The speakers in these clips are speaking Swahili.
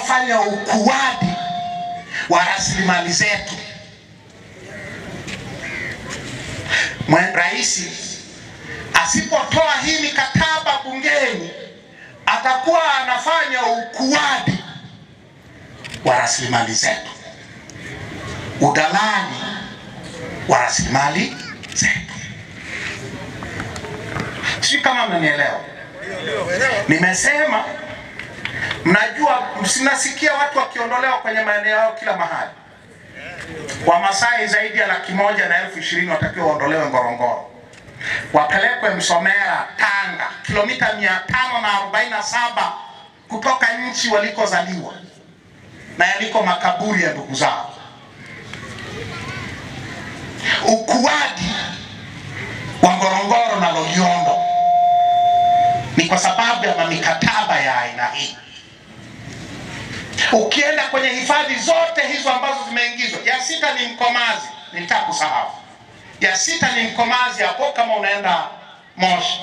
kufanya ukuaji wa rasilimali zetu. Mwe- Rais asipotoa hii mikataba bungeni atakuwa anafanya ukuaji wa rasilimali zetu, udalali wa rasilimali zetu. Sijui kama mnanielewa. Nimesema mnajua, msinasikia watu wakiondolewa kwenye maeneo yao kila mahali. Wamasai zaidi ya laki moja na elfu ishirini watakiwa waondolewe Ngorongoro, wapelekwe Msomera, Tanga, kilomita mia tano na arobaini na saba kutoka nchi walikozaliwa na yaliko makaburi ya ndugu zao. Ukuaji wa Ngorongoro na Loliondo ni kwa sababu ya mikataba ya aina hii. Ukienda kwenye hifadhi zote hizo ambazo zimeingizwa, ya sita ni Mkomazi, nilitaka kusahau. Ya sita ni Mkomazi hapo, kama unaenda Moshi.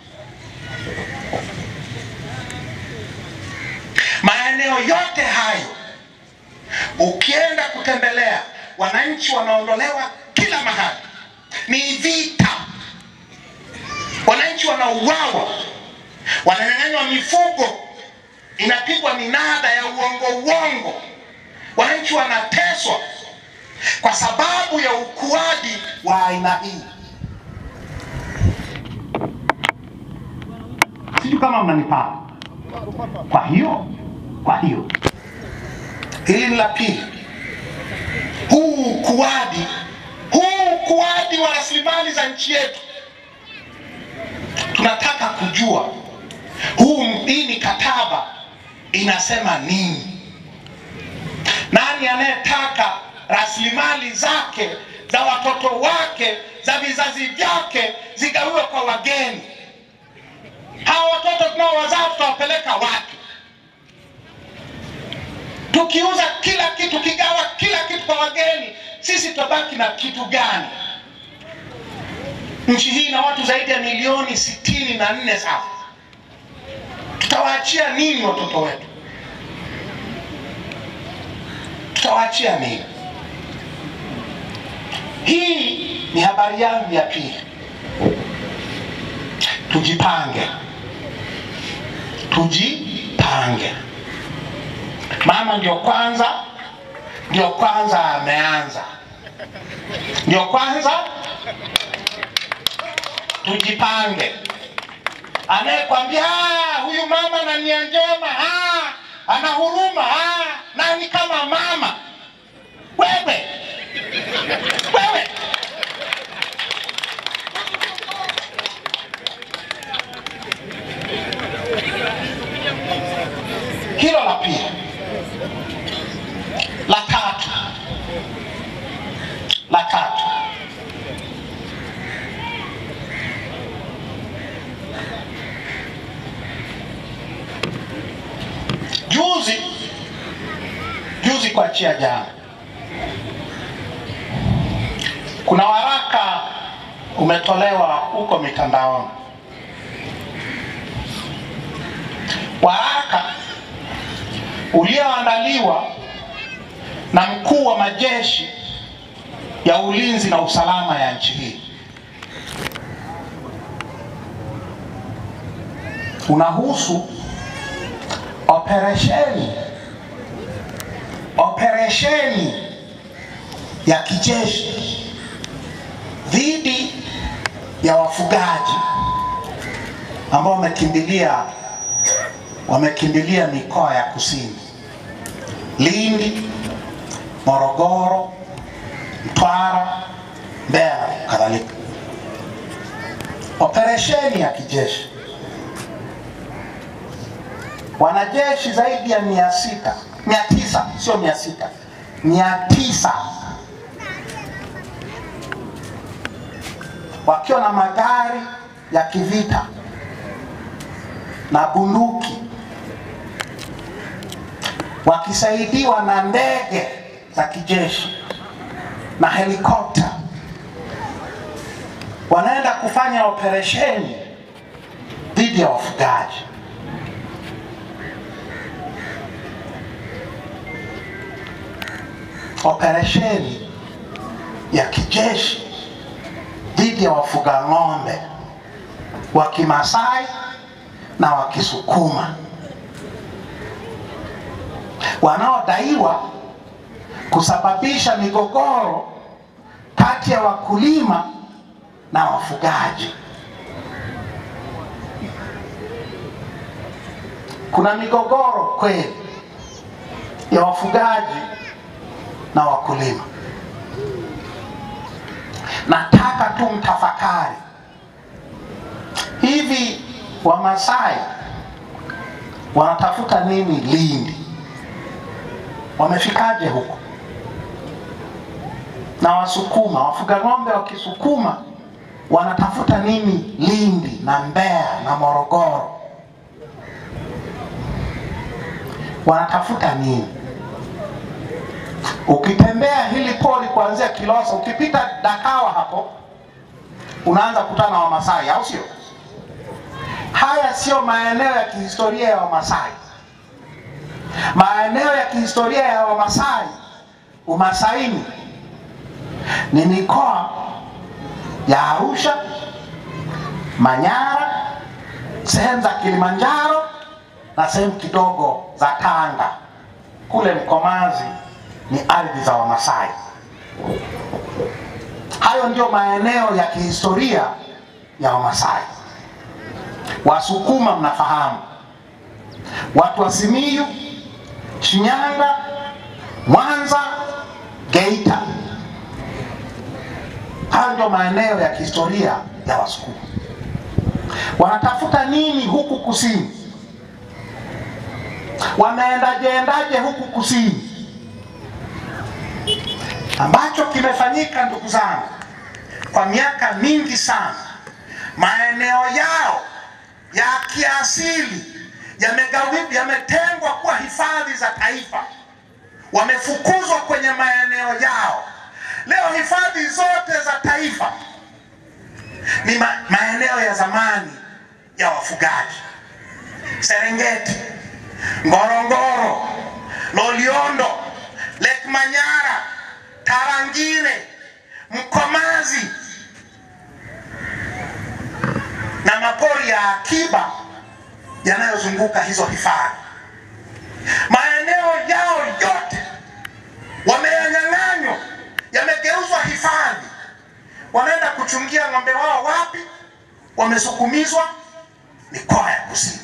Maeneo yote hayo ukienda kutembelea, wananchi wanaondolewa kila mahali, ni vita. Wananchi wanauawa, wananyang'anywa mifugo, inapigwa minada ya uongo uongo, wananchi wanateswa kwa sababu ya ukuaji wa aina hii. Sijui kama mnanipata. Kwa hiyo, kwa hiyo hili ni la pili, huu ukuaji, huu ukuaji wa rasilimali za nchi yetu, tunataka kujua huu hii mikataba inasema nini? Nani anayetaka rasilimali zake za watoto wake za vizazi vyake zigawiwe kwa wageni? Hawa watoto tunaowazaa tutawapeleka wapi? Tukiuza kila kitu, tukigawa kila kitu kwa wageni, sisi tutabaki na kitu gani? Nchi hii ina watu zaidi ya milioni sitini na nne sasa, tutawaachia nini watoto wetu? Tutawaachia nini? Hii ni habari yangu ya pili. Tujipange, tujipange. Mama ndio kwanza, ndio kwanza ameanza, ndio kwanza. Tujipange. Anayekwambia "Ah, huyu mama na nia njema, ah, ana huruma, ah, nani kama mama? Wewe wewe hilo la pili. La tatu, la tatu, juzi juzi kuachia jana, kuna waraka umetolewa huko mitandaoni, waraka ulioandaliwa na mkuu wa majeshi ya ulinzi na usalama ya nchi hii. Unahusu operesheni operesheni ya kijeshi dhidi ya wafugaji ambao wamekimbilia wamekimbilia mikoa ya kusini, Lindi, Morogoro, Mtwara, Mbeya na kadhalika. Operesheni ya kijeshi, wanajeshi zaidi ya mia sita mia tisa sio mia sita mia tisa wakiwa na magari ya kivita na bunduki wakisaidiwa na ndege za kijeshi na helikopta, wanaenda kufanya operesheni dhidi ya wafugaji. operesheni ya kijeshi dhidi ya wafuga ng'ombe wa Kimasai na wa Kisukuma wanaodaiwa kusababisha migogoro kati ya wakulima na wafugaji. Kuna migogoro kweli ya wafugaji na wakulima. Nataka tu mtafakari, hivi Wamasai wanatafuta nini Lindi? Wamefikaje huko? Na Wasukuma, wafuga ng'ombe wa Kisukuma wanatafuta nini Lindi na Mbeya na Morogoro? Wanatafuta nini? Ukitembea hili poli kuanzia Kilosa, ukipita Dakawa hapo unaanza kutana na Wamasai, au sio? Haya sio maeneo ya kihistoria ya Wamasai. Maeneo ya kihistoria ya Wamasai, Umasaini ni mikoa ya Arusha, Manyara, sehemu za Kilimanjaro na sehemu kidogo za Tanga. Kule Mkomazi ni ardhi za Wamasai. Hayo ndio maeneo ya kihistoria ya Wamasai. Wasukuma mnafahamu, watu wa Simiyu, Shinyanga, Mwanza, Geita. Hayo ndio maeneo ya kihistoria ya Wasukuma. Wanatafuta nini huku kusini? Wameendaje endaje huku kusini? Ambacho kimefanyika ndugu zangu, kwa miaka mingi sana, maeneo yao ya kiasili yamegawi- yametengwa kuwa hifadhi za taifa, wamefukuzwa kwenye maeneo yao. Leo hifadhi zote za taifa ni ma maeneo ya zamani ya wafugaji: Serengeti, Ngorongoro, Loliondo, Lake Manyara, Tarangire, Mkomazi na mapori ya akiba yanayozunguka hizo hifadhi. Maeneo yao yote wameyanyang'anywa, yamegeuzwa hifadhi. Wanaenda kuchungia ng'ombe wao wapi? Wamesukumizwa mikoa ya kusini,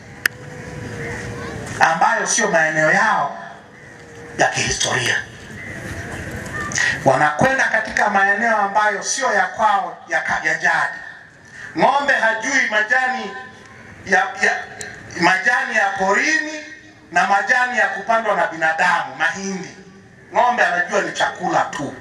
ambayo sio maeneo yao ya kihistoria. Wanakwenda katika maeneo ambayo sio ya kwao ya, ka- ya jadi. Ng'ombe hajui majani ya, ya majani ya porini na majani ya kupandwa na binadamu, mahindi. Ng'ombe anajua ni chakula tu.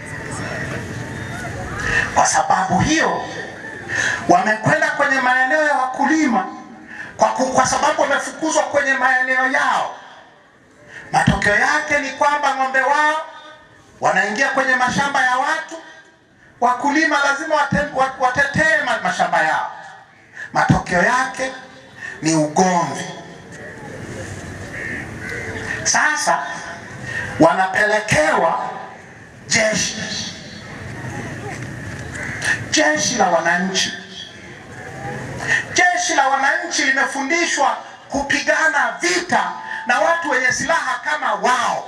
Kwa sababu hiyo wamekwenda kwenye maeneo ya wakulima kwa, ku, kwa sababu wamefukuzwa kwenye maeneo yao. Matokeo yake ni kwamba ng'ombe wao wanaingia kwenye mashamba ya watu. Wakulima lazima wate- wa- watetee ma- mashamba yao. Matokeo yake ni ugomvi. Sasa wanapelekewa jeshi, jeshi la wananchi. Jeshi la wananchi limefundishwa kupigana vita na watu wenye silaha kama wao.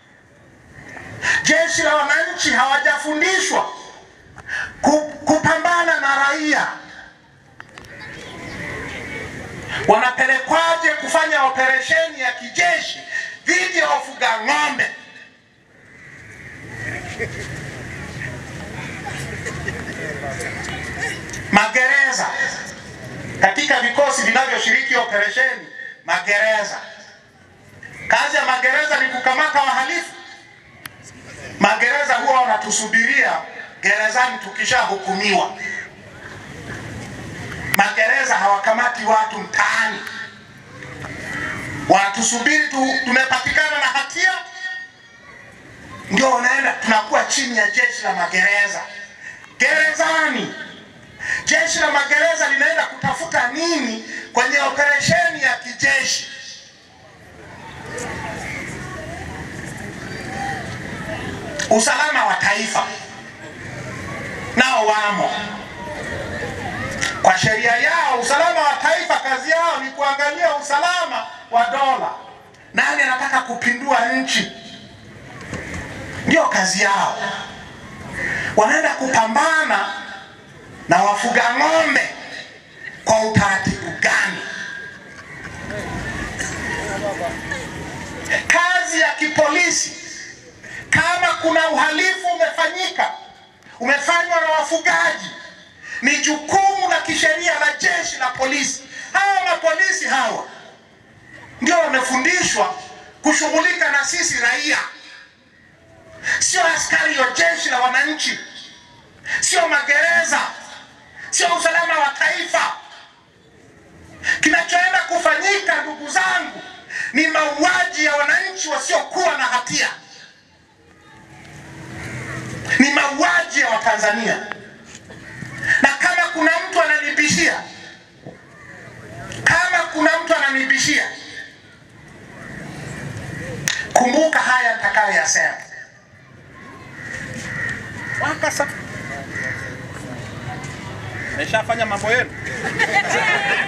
Jeshi la wananchi hawajafundishwa ku- kupambana na raia. Wanapelekwaje kufanya operesheni ya kijeshi dhidi ya wafuga ng'ombe? Magereza katika vikosi vinavyoshiriki operesheni magereza. Kazi ya magereza ni kukamata wahalifu. Magereza huwa wanatusubiria gerezani tukishahukumiwa. Magereza hawakamati watu mtaani, wanatusubiri tu, tumepatikana na hatia, ndio unaenda, tunakuwa chini ya jeshi la magereza. Gerezani, jeshi la magereza linaenda kutafuta nini kwenye operesheni ya kijeshi? usalama wa taifa nao wamo kwa sheria yao. Usalama wa taifa kazi yao ni kuangalia usalama wa dola. Nani anataka kupindua nchi? Ndio kazi yao. Wanaenda kupambana na wafuga ng'ombe kwa utaratibu gani? Kazi ya kipolisi, kama kuna uhalifu umefanyika, umefanywa na wafugaji, ni jukumu la kisheria la jeshi la polisi. Hawa mapolisi hawa ndio wamefundishwa kushughulika na sisi raia, sio askari wa jeshi la wananchi, sio magereza, sio usalama wa taifa. Kinachoenda kufanyika, ndugu zangu, ni mauaji ya wananchi wasiokuwa na hatia, ni mauaji ya Watanzania. Na kama kuna mtu ananibishia, kama kuna mtu ananibishia, kumbuka haya nitakayoyasema. Wakasa. Meshafanya mambo yenu.